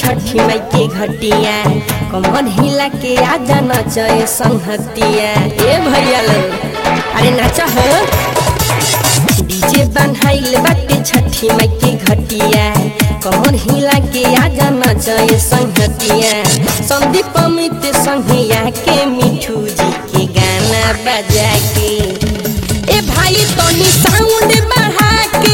छठी माई के घटिया कमर हिला के आजा नचए संहतिया ए भैया लो अरे नाचा हो डीजे बनहाइल बाटे छठी माई के घटिया कमर हिला के आजा नचए संहतिया संदीप अमित संघिया के मिठू जी के गाना बजा के ए भाई तनी साउंड बढ़ा के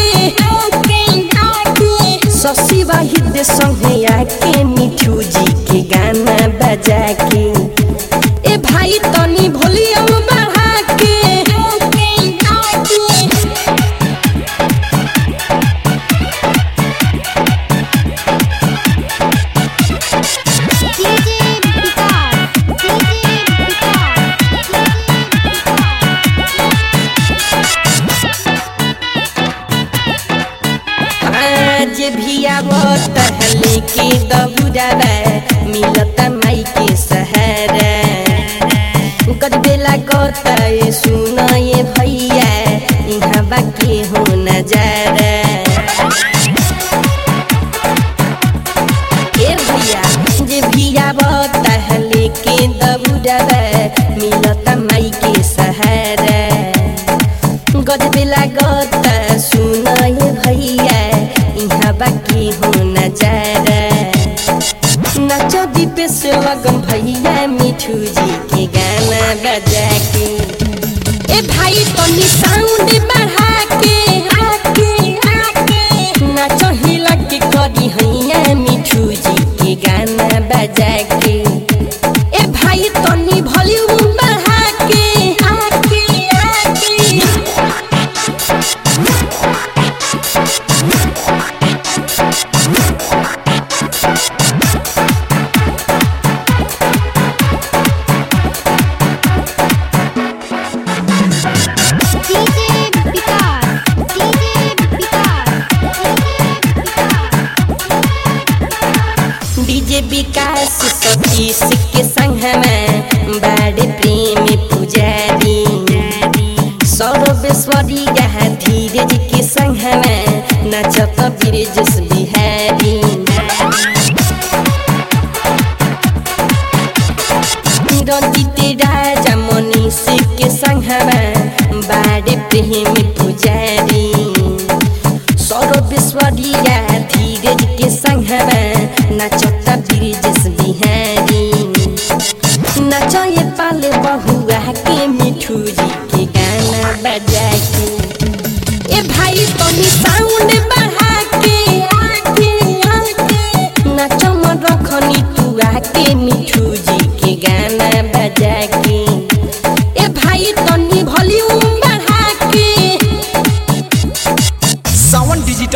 शशि वाहिद संघिया के मिठू जी के गाना बजा के ए भाई तनी वॉल्यूम बढ़ा के डीजे विकास डीजे आज भी आवत लेके दबुराबा मिलत माई के सहारा गजबेला गत सुन ये भैया यहाँ बाकी हो नजारा ए भैया जे भी आवत लेके दबुराबा मिलत माई के सहारा गजबेला गत सुन ये भैया यहाँ बाकी हो नजारा नच दीपे से लगन भैया मिठू जी के गाना बजा के ए भाई तनी साउंड बढ़ा के आके आके नच हिला के करी हैया मिठू जी के गाना बजा के ए भाई तनी वॉल्यूम बढ़ा के आके आके DJ Vikas DJ Vikas DJ Vikas Satish के संग में बड़े प्रेम पुजारी सौरभेश्वरी गहा धीरज के संग में नचत ब्रिजेश बिहारी रंजित राजा मनीष के संग में बड़े प्रेम पुजारी सौरभेश्वरिया धीरज के संग में नचता ब्रिजेश बिहारी नचए पाले बहुआ के मिठू जी के गाना बजा के ए भाई तनी साउंड बढ़ा के आके आके नचम रखनी तू आके मिठू